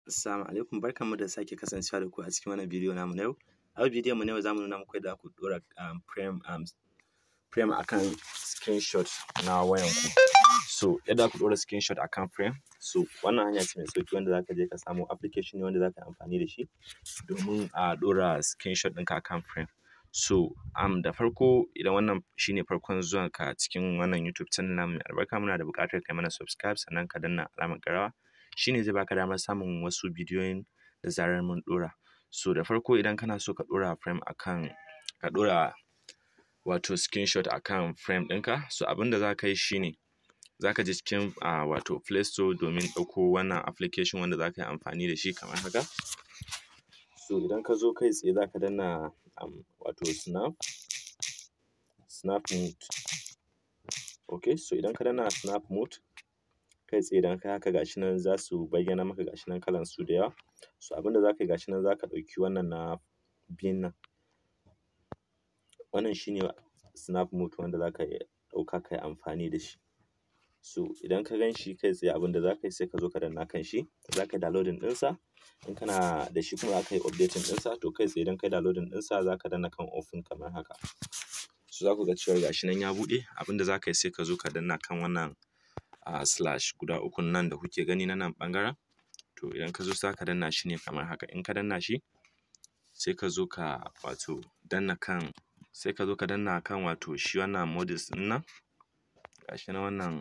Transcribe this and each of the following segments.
Assalamu alaikum barkanmu da sake kasancewa da ku a cikin wannan bidiyo namu na yau. A yau bidiyon mu na yau za mu nuna muku yadda za ku ɗora um frame um frame akan screenshot na wayanku. So yadda za ku ɗora screenshot akan frame so wannan hanya ce mai sauƙi wanda za ka je ka samo application ne wanda za ka yi amfani da shi domin a ɗora screenshot ɗinka akan frame. So um da farko idan wannan shi ne farkon zuwanka cikin wannan YouTube channel namu mai albarka muna da buƙatar kai mana subscribe sannan ka danna alamar ƙararrawa shi ne zai baka damar samun wasu bidiyoyin da zarar mun ɗora. So da farko idan kana so ka ɗora frame akan ka ɗora wato screenshot akan frame ɗinka so abinda za ka yi shi ne za ka je cikin um wato play store domin ɗauko wannan application wanda za ka yi amfani da shi kamar haka. So idan ka zo kai tsaye za ka danna um wato snap snap mode okay so idan ka danna snap mode kai tsaye idan ka yi haka ga shi nan za su bayyana maka ga shi nan kalansu da yawa. So abinda za ka yi ga shi nan za ka ɗauki wannan na biyun nan wannan shi ne snap mode wanda za ka ɗauka ka yi amfani da shi. So idan ka gan shi kai tsaye abinda za ka yi sai ka zo ka danna kan shi za ka yi downloading ɗinsa in kana da shi kuma za ka yi updating ɗinsa to kai tsaye idan ka yi downloading ɗinsa za ka danna kan open kamar haka. So za ku ga cewa ga shi nan ya buɗe abinda za ka yi sai ka zo ka danna kan wannan um slash guda ukun nan da kuke gani na nan ɓangaren to idan ka zo za ka danna shi ne kamar haka in ka danna shi sai ka zo ka wato danna kan sai ka zo ka danna kan wato shi wannan modis ɗin nan ga shi nan wannan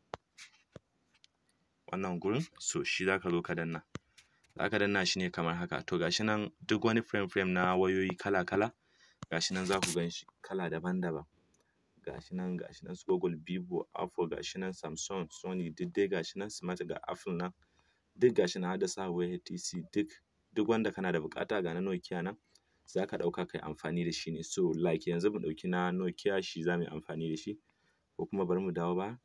wannan gurin so shi za ka zo ka danna. Za ka danna shi ne kamar haka to ga shi nan duk wani frame frame na wayoyi kala kala ga shi nan za ku gan shi kala daban daban. Ga shi nan ga shi nan su Google, Vivo, Oppo ga shi nan Samsung, Sony duk dai ga shi nan smart ga Apple nan duk ga shi nan har da su Huawei HTC duk duk wanda kana da buƙata ga na Nokia nan za ka ɗauka ka yi amfani da shi ne. So like yanzu mu ɗauki na Nokia shi za mu yi amfani da shi ko kuma bari mu dawo baya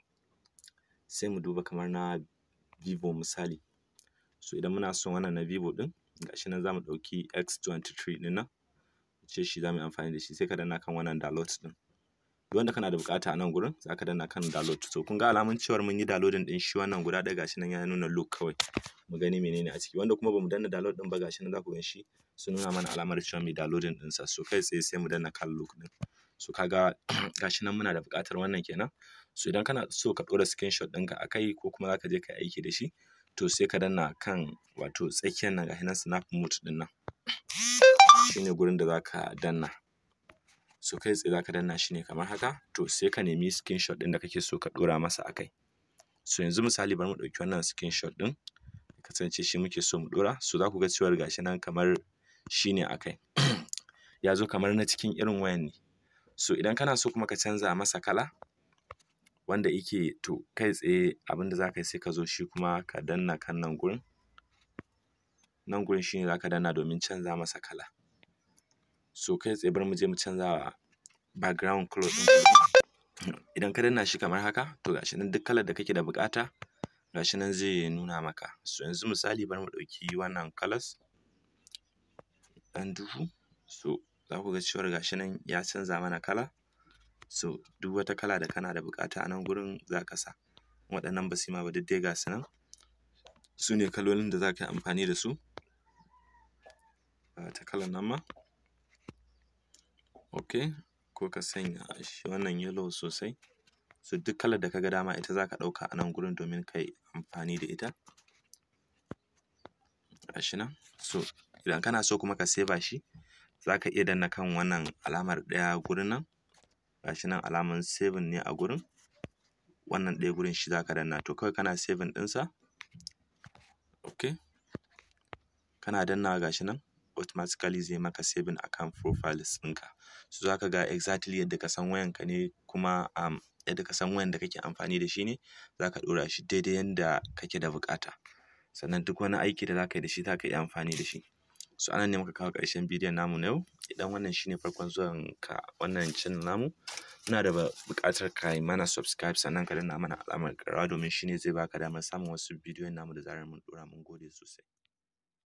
sai mu duba kamar na Vivo misali. So idan muna son wannan na Vivo ɗin ga shi nan za mu ɗauki X23 ɗin nan ce shi za mu yi amfani da shi sai ka danna kan wannan download ɗin. Duk wanda kana da buƙata a nan gurin za ka danna kan download to kun ga alamun cewar mun yi downloading ɗin shi wannan guda ɗaya ga shi nan ya nuna look kawai mu gani menene a ciki wanda kuma ba mu danna download ɗin ba ga shi nan za ku gan shi sun nuna mana alamar cewa mu yi downloading ɗinsa so kai tsaye sai mu danna kan look ɗin. So ka ga ga shi nan muna da buƙatar wannan kenan. So idan kana so ka ɗora screenshot ɗinka a kai ko kuma za ka je ka yi aiki da shi to sai ka danna kan wato tsakiyar nan ga shi nan snap mode ɗin nan shi ne gurin da za ka danna. So kai tsaye za ka danna shi ne kamar haka to sai ka nemi screenshot ɗin da kake so ka ɗora masa a kai. So yanzu misali bari mu ɗauki wannan screenshot ɗin ya kasance shi muke so mu ɗora so za ku ga cewar ga shi nan kamar shi ne a kai ya zo kamar na cikin irin wayan ne. So idan kana so kuma ka canza masa kala wanda yake to kai tsaye abinda za ka yi sai ka zo shi kuma ka danna kan nan gurin nan gurin shi ne za ka danna domin canza masa kala. So kai tsaye bari mu je mu canza wa background colour ɗin idan ka danna shi kamar haka to ga shi nan duk kalar da kake da buƙata ga shi nan zai nuna maka. So yanzu misali bari mu ɗauki wannan colours ɗan duhu so za ku ga cewar ga shi nan ya canza mana kala so duk wata kala da kana da buƙata a nan gurin za ka sa. Waɗannan ba su yi ma ba duk dai ga su nan su ne kalolin da za ka yi amfani da su. Ga wata kalar nan ma okay ko ka sanya shi wannan yellow sosai so duk kalar da ka ga dama ita za ka ɗauka a nan gurin domin ka yi amfani da ita. Ga shi nan so idan kana so kuma ka saver shi za ka iya danna kan wannan alamar ɗaya gurin nan ga shi nan alamar saving ne a gurin wannan ɗaya gurin shi za ka danna to kawai kana saving ɗinsa okay kana dannawa ga shi nan automatically zai maka saving akan profiles ɗinka. So za ka ga exactly yadda ka san wayanka ne kuma um yadda ka san wayan da kake amfani da shi ne za ka ɗora shi daidai yanda kake da buƙata. Sannan duk wani aiki da za ka yi da shi za ka iya amfani da shi. So a nan ne muka kawo ƙarshen bidiyon namu na yau idan wannan shi ne farkon zuwanka wannan channel namu muna da buƙatar ka yi mana subscribe sannan ka danna mana alamar ƙararrawa domin shi ne zai baka damar samun wasu bidiyoyin namu da zarar mun ɗora mun gode sosai.